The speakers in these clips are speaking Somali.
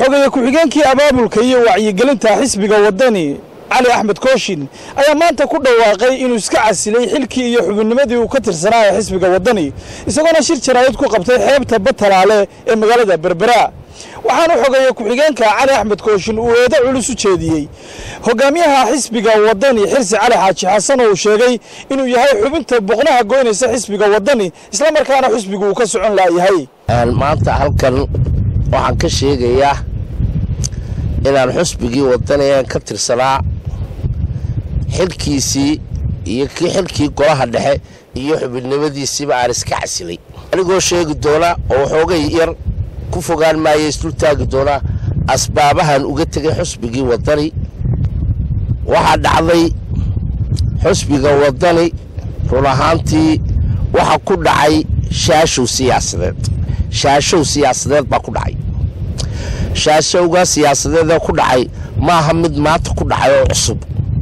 xogeeye ku-xigeenkii abaabulka iyo wacyigelinta xisbiga waddani cali axmed kooshin ayaa maanta ku dhawaaqay inuu iska casilay xilkii iyo xubinnimadii uu ka tirsanaa ee xisbiga waddani isagoona shir jaraa'id ku qabtay xeebta batalaale ee magaalada berbera waxaana xogeeye ku-xigeenka cali axmed kooshin uu eedo culus u jeediyey hogaamiyaha xisbiga waddani xirsi cali xaaji xasan oo uu sheegay inuu yahay xubinta boqnaha goynaysa xisbiga waddani islamarkaana xisbigu uu ka socon laayahay maanta halkan waxaan ka sheegayaa inaan xusbigii waddanigan ka tirsanaa xilkiisii iyo kii xilkii golaha dhexe iyo xubinnimadiisiiba aan iska casilay anigoo sheegi doona oo waxoogay yar ku fogaan maaya isdul taagi doonaa asbaabahan uga tegay xusbigii waddani waxaa dhacday xusbiga waddani run ahaantii waxa ku dhacay shaashow siyaasadeed shaashow siyaasadeed baa ku dhacay shaashowga siyaasadeedee ku dhacay maaha mid maanta ku dhacay oo cusub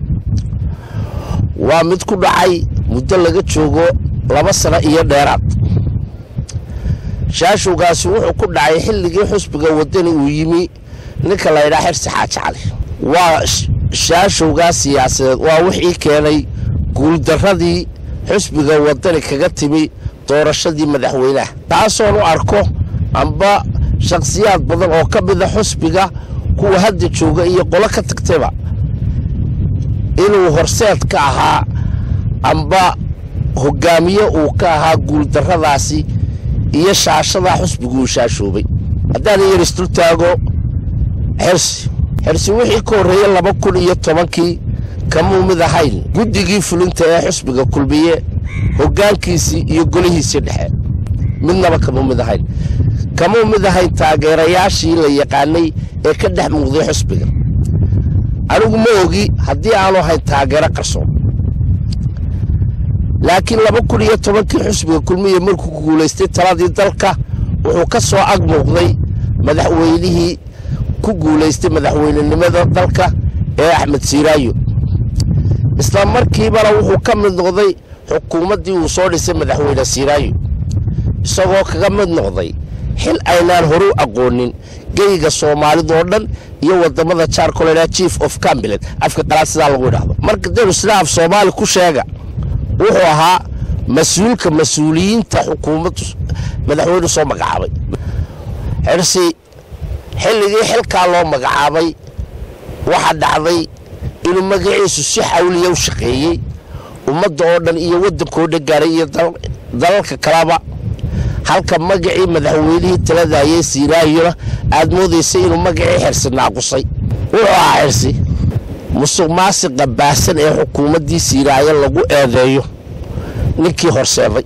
waa mid ku dhacay muddo laga joogo laba sano iyo dheeraad shaashowgaasi wuxuu ku dhacay xilligii xusbiga waddani uu yimi ninka laydhaa xirsi xaaji cali waa shaashowgaa siyaasadeed waa wixii keenay guuldarradii xusbiga waddani kaga timi doorashadii madaxweynaha taasoon u arko amba shakhsiyaad badan oo ka mida xusbiga kuwa hadda jooga iyo qolo ka tagtayba inuu horseed ka ahaa amba hogaamiye uu ka ahaa guuldarradaasi iyo shaashadaa xusbigu uu shaashoobay haddaan yar isdul taago xirsi xirsi wixii ka horreeyey laba kun iyo tobankii kamuu mid ahayn guddigii fulinta ee xusbiga kulmiye hoggaankiisii iyo golihiisii dhexe midnaba kamuu mid ahayn kamuu mid ahayn taageerayaashii la yaqaanay ee ka dhex muuqday xusbiga anigu ma ogi haddii aanu ahayn taageero qarsoon laakiin laba kun iyo tobankii xusbiga kulmiye markuu guulaystay taladii dalka wuxuu ka soo ag muuqday madaxweynihii ku guulaystay madaxweynenimada dalka ee axmed siiraayo isla markiibana wuxuu ka mid noqday xukuumaddii uu soo dhisay madaxweyne siiraayo isagoo kaga mid noqday xil aynaan horu aqoonin geyga soomaalidoo dhan iyo wadamada jaarkolena chief of cambilet afka qalaad sidaa lagu idhaahdo marka denu sida af soomaali ku sheega wuxuu ahaa mas-uulka mas-uuliyiinta xukuumaddu madaxweynu soo magacaabay xirsi xilligii xilkaa loo magacaabay waxaa dhacday inuu magaciisu si xawliya u shaqeeyey ummadda oo dhan iyo waddankoo dhan gaaray iyo dalalka kaleba halka magacii madaxweynihii taladayay siiraayona aad moodaysay inuu magacii xirsi naaqusay wuxuu ahaa xirsi musuq maasiqa baahsan ee xukuumaddii siiraayo lagu eedeeyo ninkii horseeday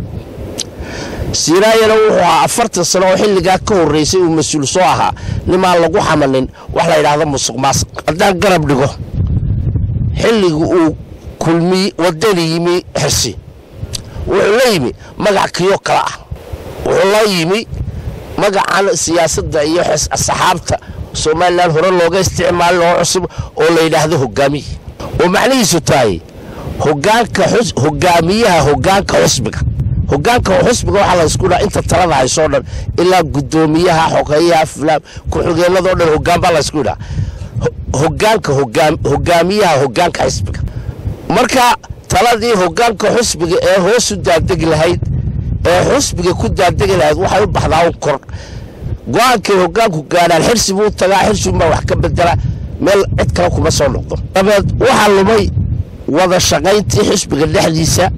siiraayana wuxuu ahaa afartan sano oo xilligaa ka horreysay uu mas-uul soo ahaa nimaan lagu xamanin wax la yidhaahdo musuq maasiq haddaan garab dhigo xilliga uu kulmiy waddani yimi xirsi wuxuu la yimi magac kiyo kale ah wuxuu la yimi magacan siyaasadda iyo saxaabta somalilan hore looga isticmaalin oo cusub oo la yidhaahdo hogaamiye oo macnihiisu tahay hogaanka hogaamiyaha hogaanka xusbiga hogaanka xusbiga waxaa laysku dhaa inta talada haysoo dhan ilaa guddoomiyaha xogeeyaha fulaan ku-xigeenadoo dhan hogaan baa laysku idhaa hogaanka hogaamiyaha hogaanka xisbiga marka taladii hogaanka xusbiga ee hoosu daadegi lahayd ee xusbiga ku daadegi lahayd waxay u baxdaa un kor go-aankay hogaanku gaadhaan xirsi buu tagaa xirsigunbaa wax ka bedela meel cid kale kuma soo noqdo dabeed waxaa lumay wada shaqayntii xusbiga dhexdiisa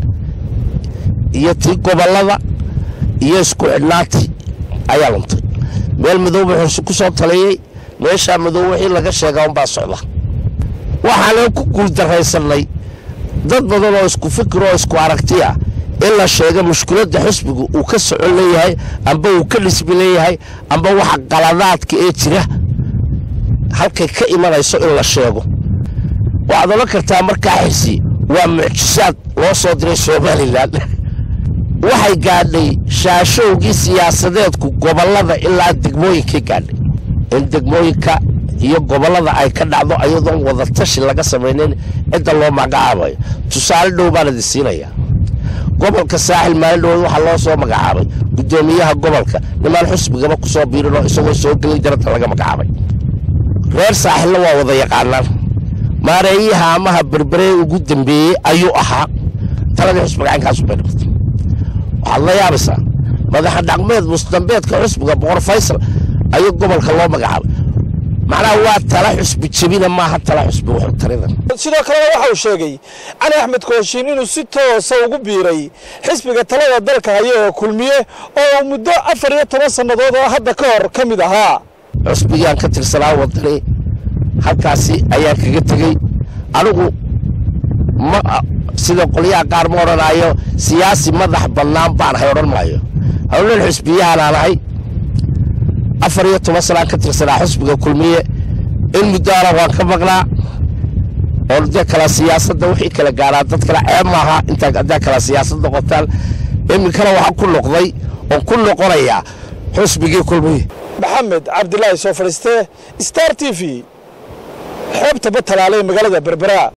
iyo tii gobollada iyo isku xidhnaantii ayaa luntay meel madooba xursi ku soo taliyey meeshaa madoob wixii laga sheegaa unbaa socda waxaanan ku guuldarraysannay dad badan oo isku fikir oo isku aragti ah in la sheego mushkiladda xusbiga uu ka socon leeyahay amba uu ka dhisbi leeyahay amba waxa qaladaadka ee jira halkay ka imanayso in la sheego waxaad odhan kartaa markaa xirsi waa mucjisaad loo soo diray somalilan waxay gaadhay shaashowgii siyaasadeedku gobollada ilaa degmooyinkay gaadhay in degmooyinka iyo gobollada ay ka dhacdo ayadoon wadatashi laga samaynayn cidda loo magacaabayo tusaale dhow baan idin siinayaa gobolka saaxil maalin dhawood waxaa loo soo magacaabay guddoomiyaha gobolka nimaan xusbigaba ku soo biirinoo isagoo soo gelin jaranta laga magacaabay reer saaxilna waa wada yaqaanaan maareeyaha amaha berberee ugu dambeeyey ayuu ahaa taladii xusbiga caynkaasu bay dhimatay waxaad la yaabaysaa madaxa dhaqmeed musdambeedka xusbiga boqor faysal ayuu gobolka loo magacaabay macnaha waa tala xusbi jebina maaha tala xusbi wuxuu taridan sidoo kalena waxa uu sheegay cali axmed kooshin inuu si toosa ugu biiray xisbiga talada dalka haya ee kulmiye oo uu muddo afar iyo toban sannadood oo hadda ka hor ka mid ahaa xusbigaan ka tirsanaa wadani halkaasi ayaan kaga tegey anigu ma sida qolyaha qaar ma odhanaayo siyaasi madax bannaan baan ahay odhan maayo howlal xusbiyahanaan ahay afar iyo toban sanaan ka tirsanaa xusbiga kulmiye in muddoana waan ka maqnaa oo dee kala siyaasadda wixii kala gaaraa dad kale ceeb maaha intaa haddaa kala siyaasad noqotaan iminkana waxaan ku noqday oon ku noqonayaa xusbigii kulmiye maxamed cabdilaahi soo fadhiiste star t v xeebta batalaale ee magaalada berbera